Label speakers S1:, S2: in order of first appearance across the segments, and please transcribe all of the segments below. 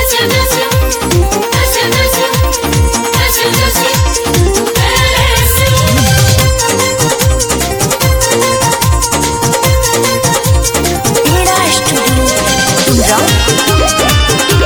S1: Mira Studio. Umrah.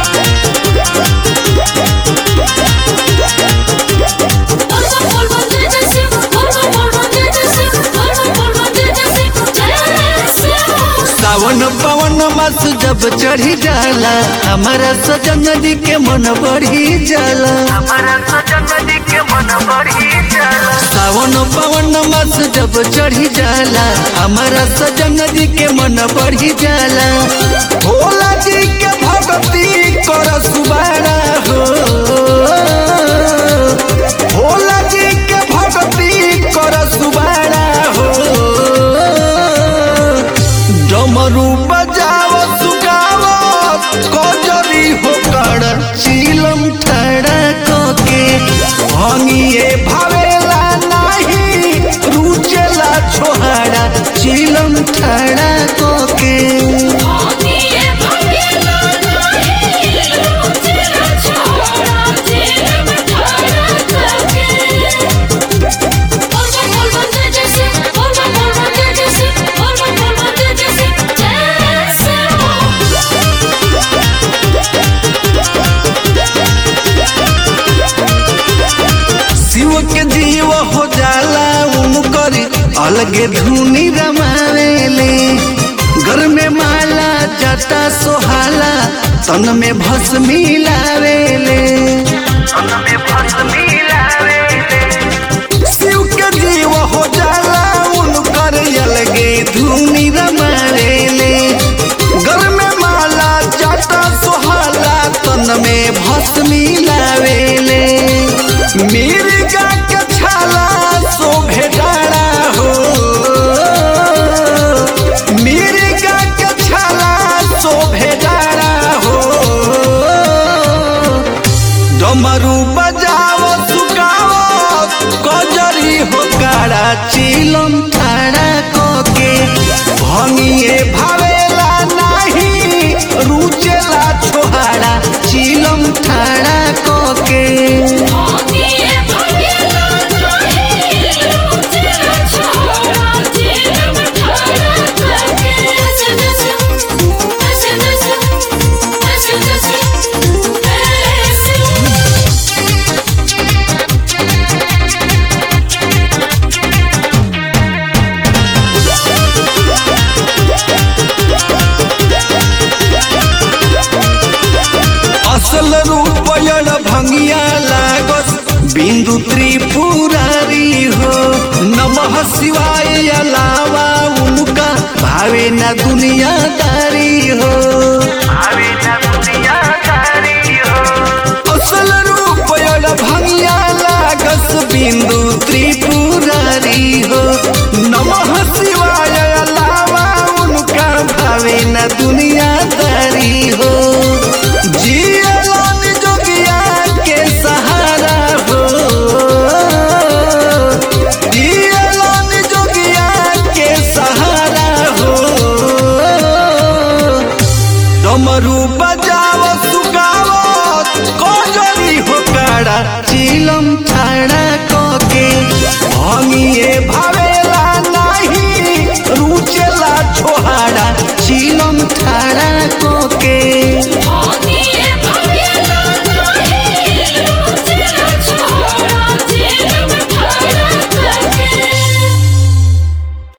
S2: सावन पवन मास जब चढ़ी जाला हमारा सजन जी के मन बढ़ी जाला सावन पवन मास जब चढ़ी जाला हमारा सजन जी के मन बढ़ी जाला भोला जी के भक्ति कर सुबारा हो भोला जी के भक्ति कर सुबारा हो डमरू बजाव सुगाव कजरी हो कर चिलम ठड़ा के भंगिए भावेला नाही रुचेला छोहाड़ा चिलम ठड़ा के शिव के जीव हो जाला उनकर अलगे धुनी रमावेले घर में माला जटा सोहाला तन में भस्मी लावेले शिव के जीव हो जाला उनकर अलगे धुनी रमावेले घर में माला जटा सोहाला तन में भस्मी लावेले मिर्गा के छाला शोभे डाड़ा हो मिर्गा के छाला शोभे डाड़ा हो डमरू बजाओ सुगाओ कजरी हो काड़ा चिलम ठाड़ा कोके भंगिए भावेला नाही रुचेला छोहाड़ा चिलम ठाड़ा कोके असल रूपयण भंगिया लागस बिंदु त्रिपुरारी हो नमः शिवाय अलावा उनका भावे न दुनियादारी हो असल रूपयण भंगिया लागस बिंदु त्रिपुरारी हो नमः शिवाय अलावा उनका भावे न दुनियादारी हो जियलन जोगिया के सहारा हो जियलन जोगिया के सहारा हो डमरू बजाव सुगाव कजरी हो काड़ा चिलम ठाड़ा कोके भंगिए भावेला नाही रुचेला छोहाड़ा चिलम ठाड़ा को